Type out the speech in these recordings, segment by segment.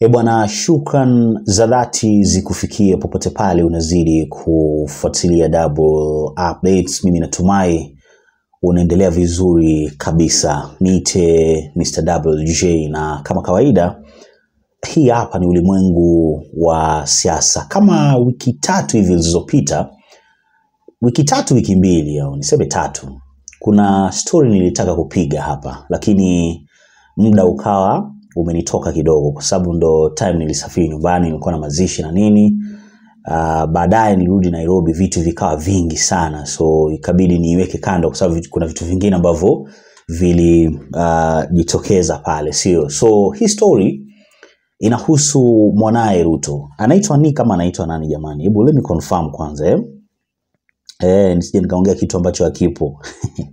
E bwana, shukran za dhati zikufikie popote pale unazidi kufuatilia Double Updates. Mimi natumai unaendelea vizuri kabisa. Niite Mr. WJ na kama kawaida, hii hapa ni ulimwengu wa siasa. Kama wiki tatu hivi zilizopita, wiki tatu, wiki mbili au niseme tatu, kuna story nilitaka kupiga hapa, lakini muda ukawa umenitoka kidogo, kwa sababu ndo time nilisafiri nyumbani, nilikuwa na mazishi na nini. Uh, baadaye nirudi Nairobi, vitu vikawa vingi sana, so ikabidi niiweke kando, kwa sababu kuna vitu vingine ambavyo vilijitokeza uh, pale, sio? So hii story inahusu mwanaye Ruto, anaitwa ni kama anaitwa nani jamani? Hebu let me confirm kwanza eh? Eh, nisije nikaongea kitu ambacho hakipo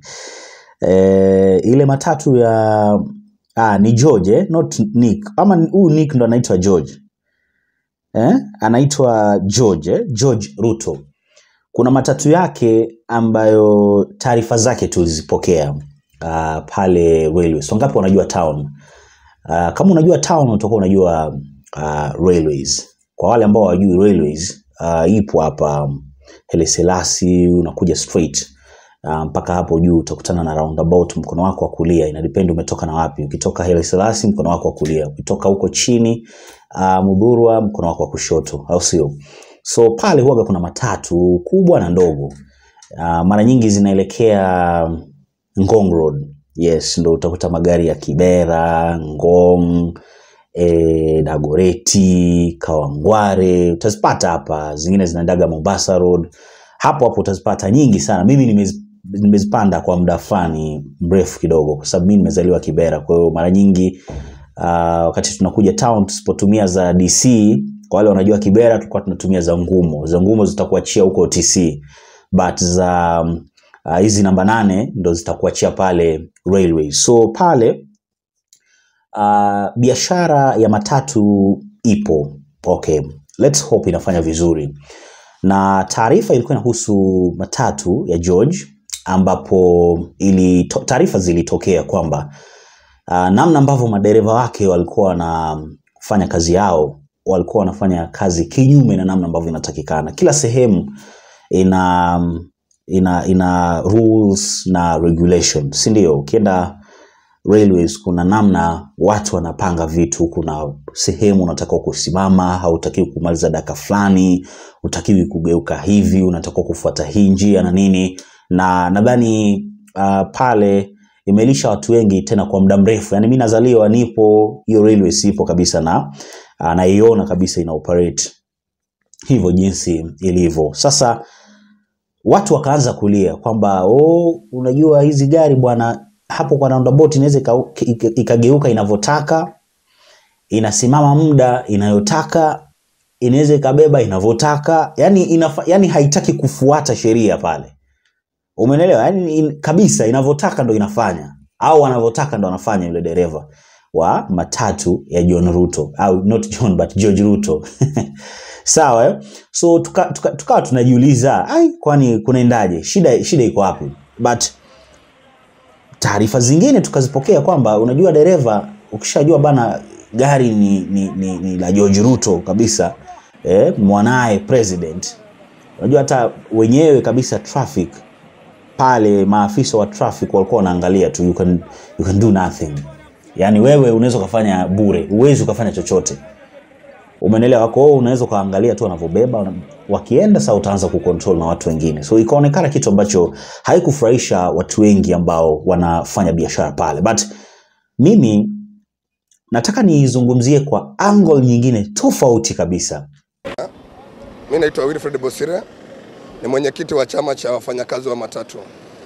eh, ile matatu ya ah, ni George eh? not Nick ama huyu Nick ndo anaitwa George eh? anaitwa George eh? George Ruto. Kuna matatu yake ambayo taarifa zake tulizipokea uh, pale railways. Wangapi wanajua town? Uh, kama unajua town utakuwa unajua uh, railways. Kwa wale ambao hawajui railways, uh, ipo hapa um, Haile Selassie, unakuja straight uh, mpaka hapo juu utakutana na roundabout mkono wako wa kulia, ina depend umetoka na wapi. Ukitoka Haile Selassie mkono wako wa kulia, ukitoka huko chini uh, Mudhurwa mkono wako wa kushoto, au sio? So pale huwaga kuna matatu kubwa na ndogo uh, mara nyingi zinaelekea Ngong Road. Yes, ndo utakuta magari ya Kibera, Ngong, e, Dagoreti, Kawangware utazipata hapa, zingine zinaendaga Mombasa Road. Hapo hapo utazipata nyingi sana. Mimi nimez, nimezipanda kwa muda fulani mrefu kidogo, kwa sababu mimi nimezaliwa Kibera. Kwa hiyo mara nyingi uh, wakati tunakuja town tusipotumia za DC, kwa wale wanajua Kibera, tulikuwa tunatumia za Ngumo. Za Ngumo zitakuachia huko TC, but za uh, hizi namba nane ndo zitakuachia pale railway. So pale uh, biashara ya matatu ipo okay, let's hope inafanya vizuri na taarifa ilikuwa inahusu matatu ya George ambapo ili taarifa zilitokea kwamba uh, namna ambavyo madereva wake walikuwa wanafanya kazi yao walikuwa wanafanya kazi kinyume na namna ambavyo inatakikana. Kila sehemu ina ina ina rules na regulation, si ndio? Ukienda railways kuna namna watu wanapanga vitu. Kuna sehemu unatakiwa kusimama, hautakiwi kumaliza dakika fulani, utakiwi kugeuka hivi, unatakiwa kufuata hii njia na nini, na nadhani uh, pale imelisha watu wengi tena kwa muda mrefu. Yani mimi nazaliwa nipo hiyo railways ipo kabisa na uh, naiona kabisa ina operate hivyo jinsi ilivyo sasa. Watu wakaanza kulia kwamba oh, unajua hizi gari bwana hapo kwa roundabout inaweza ikageuka inavyotaka, inasimama muda inayotaka, inaweza ikabeba inavyotaka, yani, inafa, yani haitaki kufuata sheria pale, umeelewa? Yani in, kabisa inavyotaka ndo inafanya au anavyotaka ndo anafanya yule dereva wa matatu ya John Ruto au not John but George Ruto sawa eh? So tukawa tuka, tuka tunajiuliza ai, kwani kunaendaje? Shida, shida iko wapi? but taarifa zingine tukazipokea kwamba unajua, dereva ukishajua bana gari ni, ni, ni, ni la George Ruto kabisa eh, mwanaye president, unajua hata wenyewe kabisa traffic pale, maafisa wa traffic walikuwa wanaangalia tu, you can, you can do nothing. Yani wewe unaweza ukafanya bure, uwezi ukafanya chochote, umenelewa? Kwa hiyo unaweza ukaangalia tu wanavyobeba wakienda, sasa utaanza kucontrol na watu wengine. So ikaonekana kitu ambacho haikufurahisha watu wengi ambao wanafanya biashara pale, but mimi nataka nizungumzie kwa angle nyingine tofauti kabisa. Mimi naitwa Wilfred Bosire, ni mwenyekiti wa chama cha wafanyakazi wa matatu.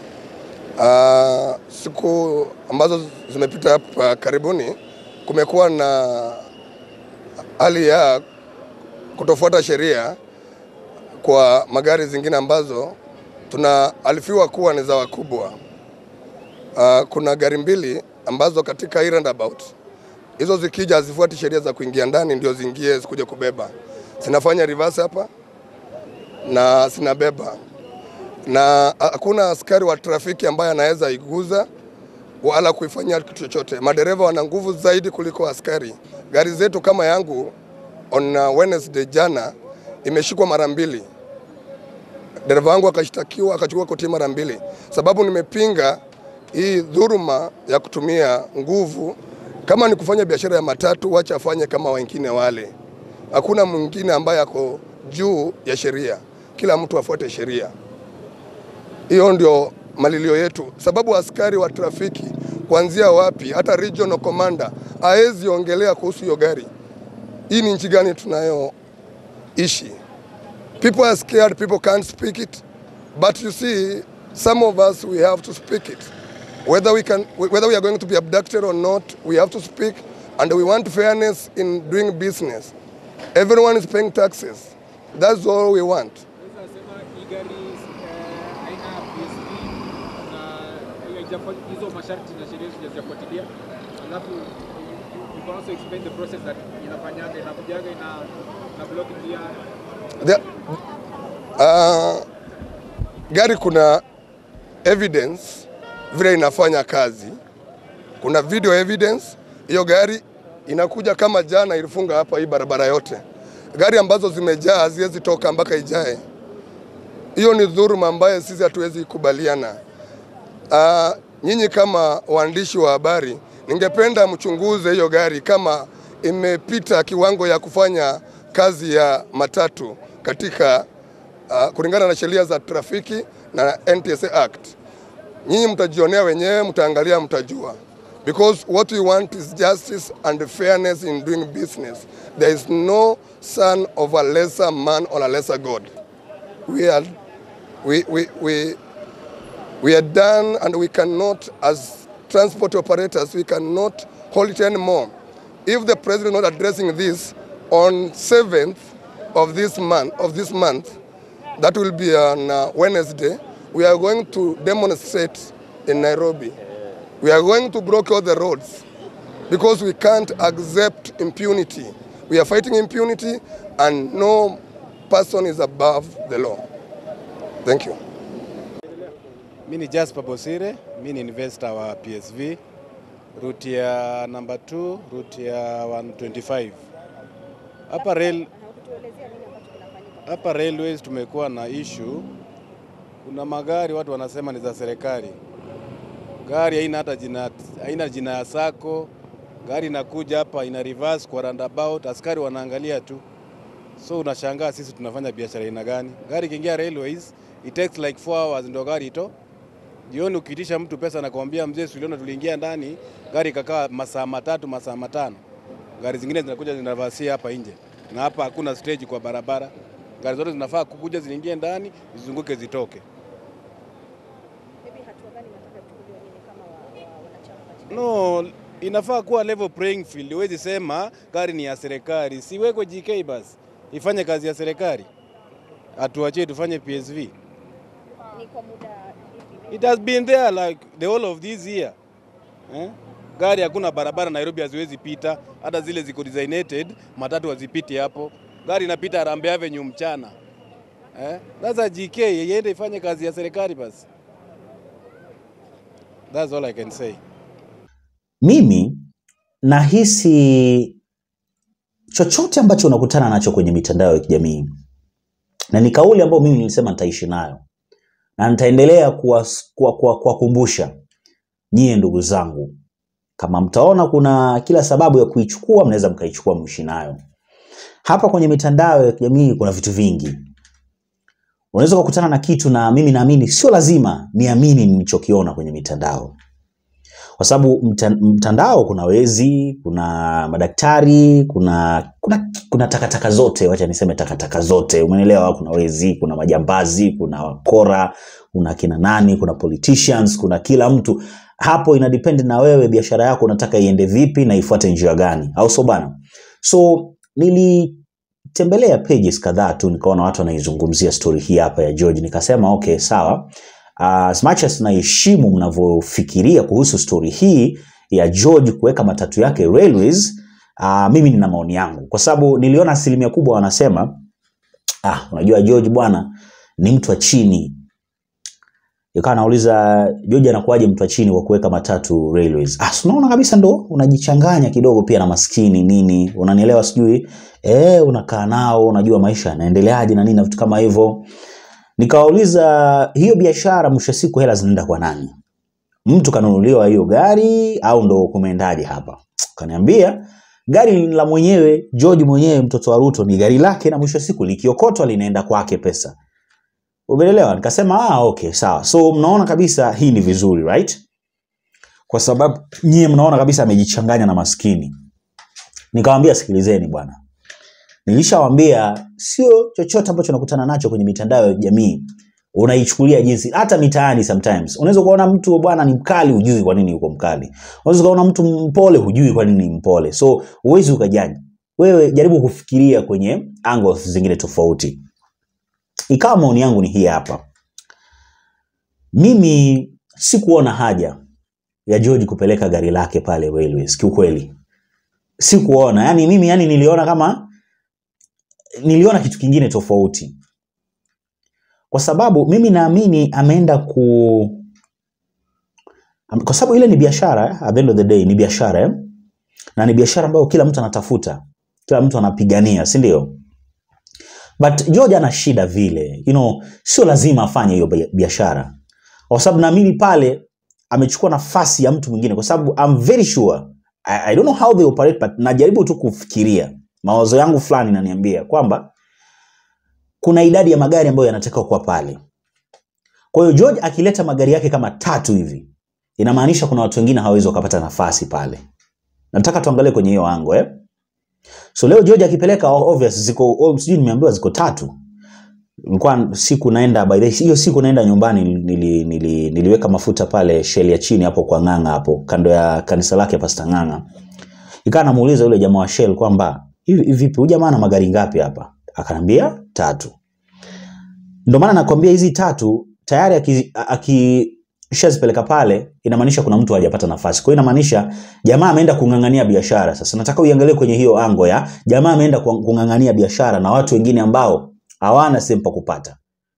Uh, siku ambazo zimepita hapa karibuni kumekuwa na hali ya kutofuata sheria kwa magari zingine ambazo tunaarifiwa kuwa ni za wakubwa. Uh, kuna gari mbili ambazo katika hii roundabout hizo zikija hazifuati sheria za kuingia ndani, ndio ziingie zikuja kubeba, zinafanya reverse hapa na zinabeba, na hakuna askari wa trafiki ambaye anaweza iguza wala kuifanyia kitu chochote. Madereva wana nguvu zaidi kuliko askari. Gari zetu kama yangu on uh, Wednesday jana imeshikwa mara mbili, dereva wangu akashtakiwa akachukua koti mara mbili, sababu nimepinga hii dhuruma ya kutumia nguvu. Kama ni kufanya biashara ya matatu, wacha afanye kama wengine wale. Hakuna mwingine ambaye ako juu ya sheria, kila mtu afuate sheria. Hiyo ndio malilio yetu, sababu askari wa trafiki kuanzia wapi, hata regional commander haezi ongelea kuhusu hiyo gari. Hii ni nchi gani tunayoishi? People are scared, people can't speak it, but you see some of us we have to speak it. Whether we can, whether we are going to be abducted or not, we have to speak, and we want fairness in doing business. Everyone is paying taxes. That's all we want. Naweza sema hii gari eh, haina PSV na haijafuat- hizo masharti na sheria sijazifuatilia. Alafu you can also explain the process that inafanyaga inakujaga ina na block njia The, uh, gari kuna evidence vile inafanya kazi, kuna video evidence. Hiyo gari inakuja kama jana ilifunga hapa hii barabara yote. Gari ambazo zimejaa haziwezi toka mpaka ijae. Hiyo ni dhuruma ambayo sisi hatuwezi kubaliana. Uh, nyinyi kama waandishi wa habari, ningependa mchunguze hiyo gari kama imepita kiwango ya kufanya kazi ya matatu katika uh, kulingana na sheria za trafiki na NTSA Act. Nyinyi mtajionea wenyewe, mtaangalia, mtajua because what we want is justice and fairness in doing business. There is no son of a lesser man or a lesser God. We are, we, we, we, we are done and we cannot, as transport operators, we cannot hold it anymore. If the president is not addressing this on 7th of this month, of this month, that will be on uh, Wednesday, we are going to demonstrate in Nairobi. We are going to block all the roads because we can't accept impunity. We are fighting impunity and no person is above the law. Thank you. Mi ni Jasper Bosire, mi ni investor wa PSV, route ya number 2, route ya 125. Hapa rail, hapa railways tumekuwa na issue. Kuna magari watu wanasema ni za serikali, gari haina hata jina, haina jina ya sako. Gari inakuja hapa ina reverse kwa roundabout, askari wanaangalia tu, so unashangaa sisi tunafanya biashara aina gani? Gari ikiingia railways it takes like 4 hours ndio gari ito jioni ukiitisha mtu pesa nakwambia mzee, suliona tuliingia ndani gari ikakaa masaa matatu masaa matano. Gari zingine zinakuja zinavasia hapa nje, na hapa hakuna stage kwa barabara. Gari zote zinafaa kukuja ziingie ndani zizunguke zitoke. Maybe hatua gani nataka tuchukuliwe nini kama wa- wa- wanachama katika No, inafaa kuwa level playing field. Huwezi sema gari ni ya serikali, siwekwe GK basi ifanye kazi ya serikali, atuachie tufanye PSV. ni kwa muda ipi? It has been there like the whole of this year. Eh? Gari hakuna barabara Nairobi haziwezi pita, hata zile ziko designated matatu hazipiti hapo. Gari inapita Harambee Avenue mchana. Eh? Sasa GK iende ifanye kazi ya serikali basi. That's all I can say. Mimi nahisi chochote ambacho unakutana nacho kwenye mitandao ya kijamii, na ni kauli ambayo mimi nilisema nitaishi nayo na nitaendelea kuwakumbusha kuwa, kuwa, kuwakumbusha nyie ndugu zangu, kama mtaona kuna kila sababu ya kuichukua, mnaweza mkaichukua mwishi nayo. Hapa kwenye mitandao ya kijamii kuna vitu vingi, unaweza kukutana na kitu na mimi naamini sio lazima niamini nilichokiona kwenye mitandao kwa sababu mta, mtandao kuna wezi, kuna madaktari, kuna kuna kuna takataka zote, wacha niseme takataka zote, umeelewa? Kuna wezi, kuna majambazi, kuna wakora, kuna kina nani, kuna politicians, kuna kila mtu. Hapo ina depend na wewe, biashara yako unataka iende vipi na ifuate njia gani, au sio bana? So nilitembelea pages kadhaa tu, nikaona watu wanaizungumzia story hii hapa ya George, nikasema okay, sawa Uh, as much as naheshimu mnavyofikiria kuhusu stori hii ya George kuweka matatu yake railways, uh, mimi nina maoni yangu, kwa sababu niliona asilimia kubwa wanasema ah, unajua George bwana ni mtu wa chini, ikawa nauliza George anakuwaje mtu wa chini kwa kuweka matatu railways ah si unaona kabisa ndo unajichanganya kidogo pia na maskini nini unanielewa sijui eh unakaa nao unajua maisha yanaendeleaje na nini na vitu kama hivyo nikawauliza hiyo biashara mwisho wa siku hela zinaenda kwa nani mtu kanunuliwa hiyo gari au ndo kumeendaje hapa kaniambia gari ni la mwenyewe George mwenyewe mtoto wa Ruto ni gari lake na mwisho wa siku likiokotwa linaenda kwake pesa umeelewa nikasema ah okay sawa so mnaona kabisa hii ni vizuri right kwa sababu nyie mnaona kabisa amejichanganya na maskini nikamwambia sikilizeni bwana nilishawambia sio chochote ambacho unakutana nacho kwenye mitandao ya jamii unaichukulia jinsi hata mitaani sometimes unaweza kuona mtu bwana ni mkali hujui kwa nini yuko mkali unaweza kuona mtu mpole hujui kwa nini ni mpole so huwezi ukajaji wewe jaribu kufikiria kwenye angles zingine tofauti ikawa maoni yangu ni hii hapa mimi sikuona haja ya George kupeleka gari lake pale railways kiukweli sikuona yani mimi yani niliona kama niliona kitu kingine tofauti kwa sababu mimi naamini ameenda ku am- kwa sababu ile ni biashara eh, at the end of the day ni biashara eh? na ni biashara ambayo kila mtu anatafuta kila mtu anapigania si ndio but George ana shida vile you know, sio lazima afanye hiyo bia- biashara kwa sababu naamini pale amechukua nafasi ya mtu mwingine kwa sababu I'm very sure I, I don't know how they operate but najaribu tu kufikiria mawazo yangu fulani naniambia kwamba kuna idadi ya magari ambayo yanatakiwa kuwa pale kwa hiyo George akileta magari yake kama tatu hivi inamaanisha kuna watu wengine hawawezi wakapata nafasi pale nataka tuangalie kwenye hiyo ango eh? so leo George akipeleka obvious ziko oh, sijui nimeambiwa ziko tatu nilikuwa siku naenda by the way, hiyo siku naenda nyumbani nili, nili, niliweka mafuta pale sheli ya chini hapo kwa Ng'ang'a hapo kando ya kanisa lake Pastor Ng'ang'a ikawa namuuliza yule jamaa wa Shell kwamba hivi hivi vipi huyu jamaa ana magari ngapi hapa akanambia tatu ndio maana nakwambia hizi tatu tayari aki- akishazipeleka pale inamaanisha kuna mtu hajapata nafasi kwa hiyo inamaanisha jamaa ameenda kung'ang'ania biashara sasa nataka uiangalie kwenye hiyo ango ya jamaa ameenda ku- kung'ang'ania biashara na watu wengine ambao hawana sehemu pa kupata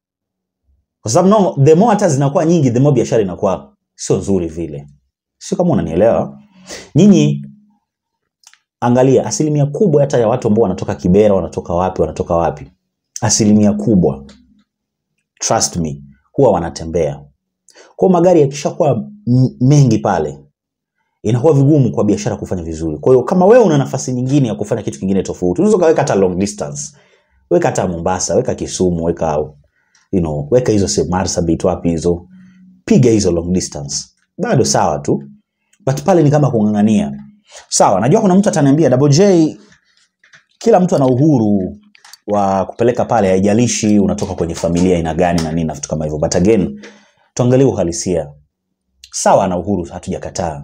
kwa sababu no, the more hata zinakuwa nyingi the more biashara inakuwa sio nzuri vile sio kama unanielewa nyinyi angalia asilimia kubwa hata ya watu ambao wanatoka kibera wanatoka wapi wanatoka wapi asilimia kubwa trust me huwa wanatembea kwa magari yakishakuwa m- mengi pale inakuwa vigumu kwa biashara kufanya vizuri kwa hiyo kama wewe una nafasi nyingine ya kufanya kitu kingine tofauti unaweza ukaweka hata long distance weka hata mombasa weka kisumu weka you know, weka hizo sehemu marsabit wapi hizo piga hizo long distance bado sawa tu but pale ni kama kung'ang'ania sawa najua kuna mtu ataniambia double j kila mtu ana uhuru wa kupeleka pale haijalishi unatoka kwenye familia aina gani na nini na vitu kama hivyo but again tuangalie uhalisia sawa ana uhuru hatujakataa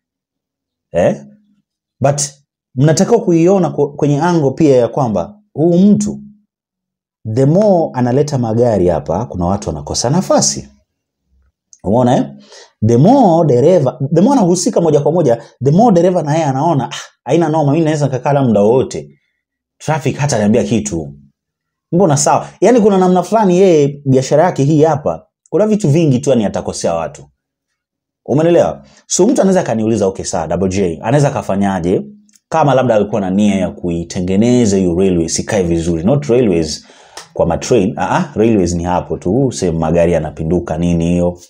eh? but mnatakiwa kuiona ku- kwenye ango pia ya kwamba huu mtu the more analeta magari hapa kuna watu wanakosa nafasi umeona eh? the more dereva the more anahusika moja kwa moja the more dereva na yeye anaona ah, haina noma mimi naweza nikakaa la muda wowote traffic hata niambia kitu mbona sawa yaani kuna namna fulani yeye biashara yake hii hapa kuna vitu vingi tu yani atakosea watu umenelewa so mtu anaweza akaniuliza okay sawa double j anaweza akafanyaje kama labda alikuwa na nia ya kuitengeneza hiyo railways ikae vizuri not railways kwa matrain ah ah, railways ni hapo tu sehemu magari yanapinduka nini hiyo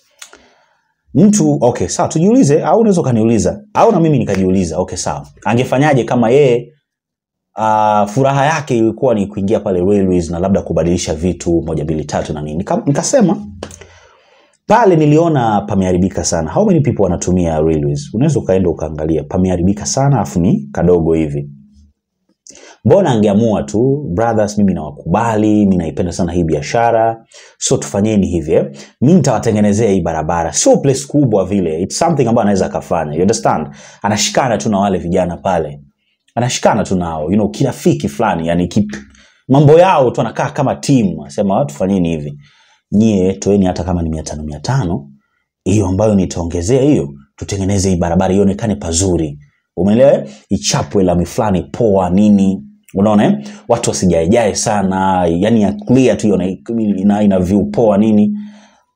mtu okay sawa tujiulize au unaweza ukaniuliza au na mimi nikajiuliza okay sawa angefanyaje kama yeye uh, furaha yake ilikuwa ni kuingia pale railways na labda kubadilisha vitu moja mbili tatu na nini Nika- nikasema pale niliona pameharibika sana how many people wanatumia railways unaweza ukaenda ukaangalia pameharibika sana afu ni kadogo hivi mbona angeamua tu brothers mimi nawakubali mi naipenda sana hii biashara so tufanyeni hivi eh? mi nitawatengenezea hii barabara sio place kubwa vile It's something ambayo anaweza akafanya you understand anashikana tu na wale vijana pale anashikana tu nao you know, kirafiki fulani yani ki, mambo yao tu anakaa kama timu anasema tufanyeni hivi nyie toeni hata kama ni mia tano mia tano hiyo ambayo nitaongezea hiyo tutengeneze hii barabara ionekane pazuri umeelewa eh? ichapwe lami fulani poa nini unaona eh? watu wasijaejae sana yani ya clear tu ione- ina, ina view poa nini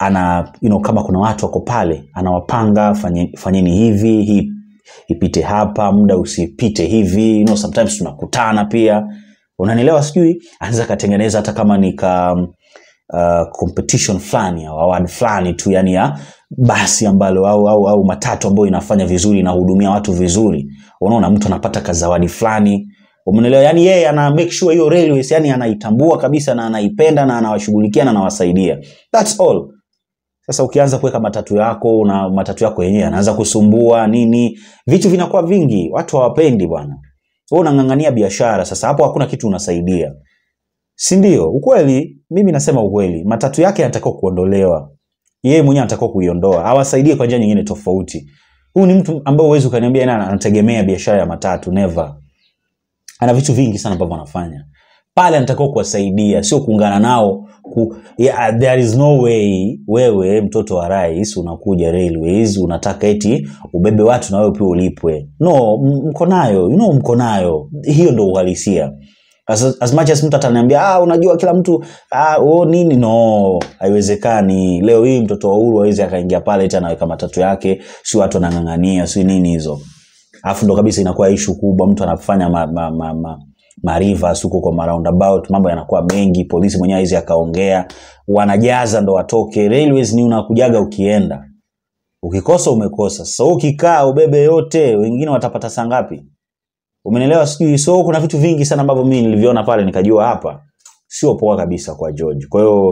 ana you know, kama kuna watu wako pale anawapanga fanye, fanyeni hivi hii ipite hapa muda usipite hivi you know, sometimes tunakutana pia unanielewa sijui anaweza akatengeneza hata kama ni ka uh, competition fulani au award fulani tu yani ya basi ambalo au, au, au matatu ambayo inafanya vizuri inahudumia watu vizuri unaona mtu anapata kazawadi fulani umeelewa yani yeye ana make sure hiyo railways yani anaitambua kabisa na anaipenda na anawashughulikia na anawasaidia that's all sasa ukianza kuweka matatu yako na matatu yako yenyewe anaanza kusumbua nini vitu vinakuwa vingi watu hawapendi bwana wewe unang'ang'ania biashara sasa hapo hakuna kitu unasaidia si ndio ukweli mimi nasema ukweli matatu yake anatakiwa kuondolewa yeye mwenyewe anatakiwa kuiondoa awasaidie kwa njia nyingine tofauti huyu ni mtu ambaye huwezi ukaniambia yeye anategemea biashara ya matatu never ana vitu vingi sana ambavyo anafanya pale anatakiwa kuwasaidia sio kuungana nao ku, yeah, there is no way wewe mtoto wa rais unakuja railways unataka eti ubebe watu na wewe pia ulipwe no m- mko nayo you know mko nayo hiyo ndo uhalisia as, as much as mtu ataniambia ah, unajua kila mtu ah, oh, nini no haiwezekani leo hii mtoto wa uhuru awezi akaingia pale eti anaweka matatu yake si watu wanang'ang'ania si nini hizo alafu ndo kabisa inakuwa ishu kubwa mtu anafanya ma, ma, ma, ma, marivers huko kwa maroundabout mambo yanakuwa mengi polisi mwenyewe hizi akaongea wanajaza ndo watoke railways ni unakujaga ukienda ukikosa umekosa sasa wewe ukikaa ubebe yote wengine watapata saa ngapi umenielewa sijui so kuna vitu vingi sana ambavyo mimi nilivyoona pale nikajua hapa sio poa kabisa kwa george kwa hiyo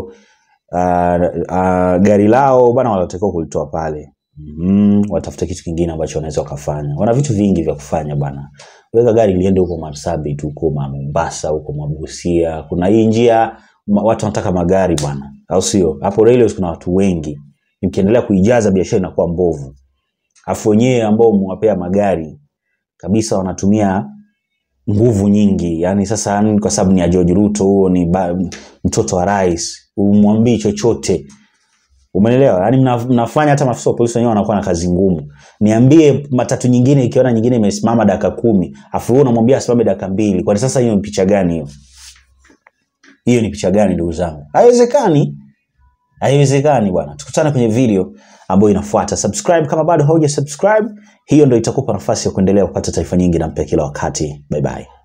uh, uh, gari lao bana wanatakiwa kulitoa pale mm, watafute kitu kingine ambacho wanaweza wakafanya wana vitu vingi vya kufanya bana weka gari liende huko marsabit huko ma mombasa huko mabusia kuna hii njia ma, watu wanataka magari bwana au sio hapo railways kuna watu wengi mkiendelea kuijaza biashara inakuwa mbovu afu wenyewe ambao mwapea magari kabisa wanatumia nguvu nyingi yani sasa yani kwa sababu ni ya george ruto huo ni ba, mtoto wa rais umwambii chochote umenelewa yani mna, mnafanya hata maafisa wa polisi wenyewe wanakuwa na kazi ngumu niambie matatu nyingine ikiona nyingine imesimama dakika kumi afu wewe unamwambia asimame dakika mbili kwani sasa hiyo ni picha gani hiyo hiyo ni picha gani ndugu zangu haiwezekani haiwezekani bwana tukutane kwenye video ambayo inafuata subscribe kama bado hauja subscribe hiyo ndo itakupa nafasi ya kuendelea kupata taarifa nyingi na mpya kila wakati bye bye